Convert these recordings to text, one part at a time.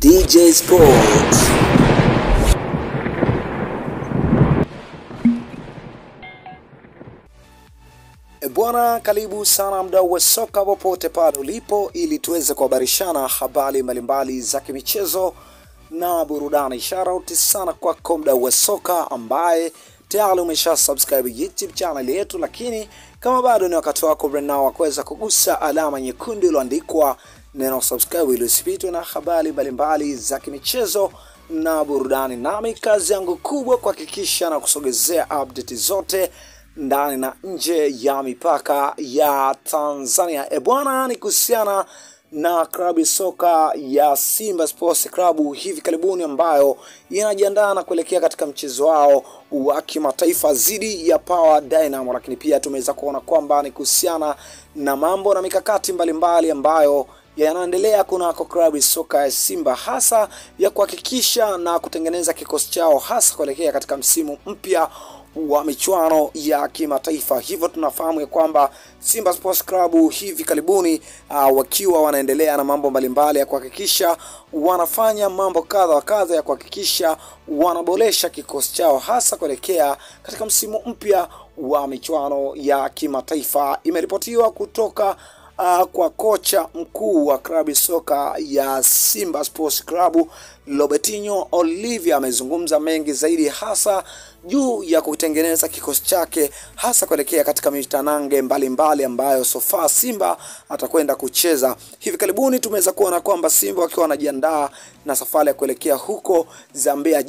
DJ Sports. E bwana, karibu sana mdau wa soka popote pale ulipo, ili tuweze kuhabarishana habari mbalimbali za kimichezo na burudani. Shoutout sana kwako mdau wa soka ambaye tayari umesha subscribe YouTube channel yetu, lakini kama bado ni wakati wako now wa kuweza kugusa alama nyekundu iliyoandikwa neno subscribe ili usipitwe na habari mbalimbali za kimichezo na burudani. Nami kazi yangu kubwa kuhakikisha na kusogezea update zote ndani na nje ya mipaka ya Tanzania. E bwana, ni kuhusiana na klabu ya soka ya Simba Sports Club hivi karibuni ambayo inajiandaa na kuelekea katika mchezo wao wa kimataifa dhidi ya Power Dynamo, lakini pia tumeweza kuona kwamba ni kuhusiana na mambo na mikakati mbalimbali ambayo yanaendelea kunako klabu ya soka ya Simba hasa ya kuhakikisha na kutengeneza kikosi chao hasa kuelekea katika msimu mpya wa michuano ya kimataifa. Hivyo tunafahamu ya kwamba Simba Sports Club hivi karibuni uh, wakiwa wanaendelea na mambo mbalimbali ya kuhakikisha wanafanya mambo kadha wa kadha ya kuhakikisha wanaboresha kikosi chao hasa kuelekea katika msimu mpya wa michuano ya kimataifa. Imeripotiwa kutoka uh, kwa kocha mkuu wa klabu soka ya Simba Sports Club Robertinho Olivia amezungumza mengi zaidi hasa juu ya kutengeneza kikosi chake hasa kuelekea katika mitanange mbalimbali ambayo sofa Simba atakwenda kucheza. Hivi karibuni tumeweza kuona kwamba Simba wakiwa wanajiandaa na safari ya kuelekea huko Zambia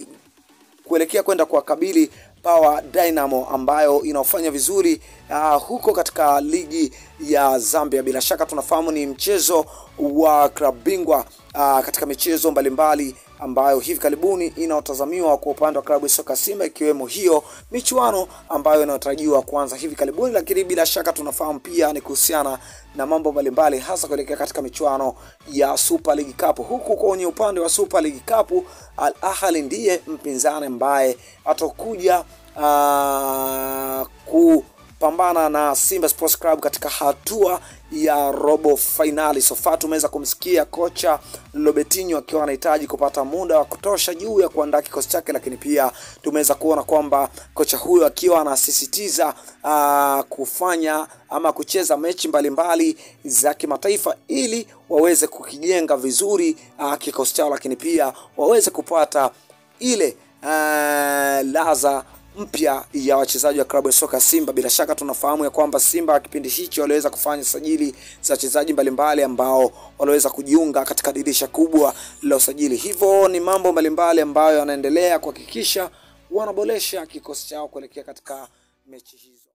kuelekea kwenda kuwakabili Power Dynamo ambayo inaofanya vizuri uh, huko katika ligi ya Zambia. Bila shaka tunafahamu ni mchezo wa klabu bingwa uh, katika michezo mbalimbali ambayo hivi karibuni inaotazamiwa kwa upande wa klabu ya soka Simba, ikiwemo hiyo michuano ambayo inayotarajiwa kuanza hivi karibuni. Lakini bila shaka tunafahamu pia ni kuhusiana na mambo mbalimbali, hasa kuelekea katika michuano ya Super League Cup. Huku kwenye upande wa Super League Cup, Al Ahly ndiye mpinzani ambaye atakuja uh, ku pambana na Simba Sports Club katika hatua ya robo fainali. Sofa tumeweza kumsikia kocha Robertinho akiwa anahitaji kupata muda wa kutosha juu ya kuandaa kikosi chake, lakini pia tumeweza kuona kwamba kocha huyo akiwa anasisitiza uh, kufanya ama kucheza mechi mbalimbali za kimataifa ili waweze kukijenga vizuri uh, kikosi chao, lakini pia waweze kupata ile uh, laza mpya ya wachezaji wa klabu ya soka Simba. Bila shaka tunafahamu ya kwamba Simba kipindi hicho waliweza kufanya sajili za wachezaji mbalimbali ambao waliweza kujiunga katika dirisha kubwa la usajili. Hivyo ni mambo mbalimbali ambayo yanaendelea kuhakikisha wanaboresha kikosi chao kuelekea katika mechi hizo.